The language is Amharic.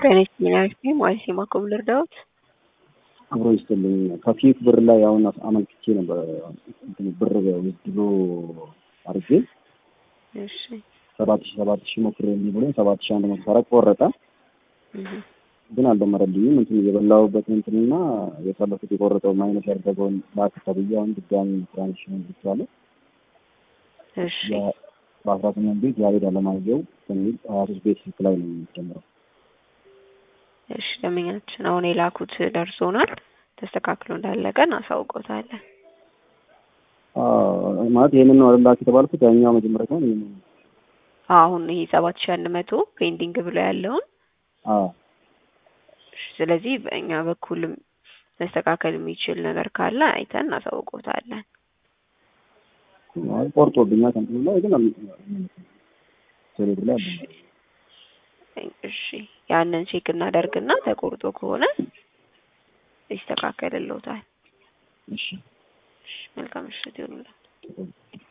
ጤና ይስጥልኝ ማለት የማኮብ ልርዳዎት? አብሮ ይስጥልኝ። ከፊት ብር ላይ አሁን አመልክቼ ነበር ብር ውድሎ አድርጌ እሺ ሰባት ሺ ሰባት ሺ ሞክሬ እንዲህ ብሎኝ ሰባት ሺ አንድ መቶ ሰረቅ ቆረጠ፣ ግን አልደመረልኝም። እንትን የበላሁበት እንትንና የፈለኩት የቆረጠው ማይነስ ያደረገውን ላክ ተብዬ አሁን ድጋሚ ትራንሽን ብቻለሁ እሺ በአስራ ስምንት ቤት ያሬድ አለማየሁ በሚል ሀያ ሶስት ቤት ስልክ ላይ ነው የሚጀምረው። እሺ ደንበኛችን አሁን የላኩት ደርሶናል። ተስተካክሎ እንዳለቀ እናሳውቆታለን። አዎ፣ ማለት ይሄንን ነው ላክ የተባልኩት ያኛው መጀመሪያ ሲሆን ይሄንን ነው። አሁን ይሄ ሰባት ሺህ አንድ መቶ ፔንዲንግ ብሎ ያለውን አዎ እሺ፣ ስለዚህ በእኛ በኩልም መስተካከል የሚችል ነገር ካለ አይተን እናሳውቆታለን። አይ ቆርጦብኛል ከእንትኑ ላይ ግን ቴሌብር ላይ አለ እሺ ያንን ቼክ እናደርግና ተቆርጦ ከሆነ ይስተካከልልዎታል። እሺ እሺ መልካም ምሽት ይሁንልዎት።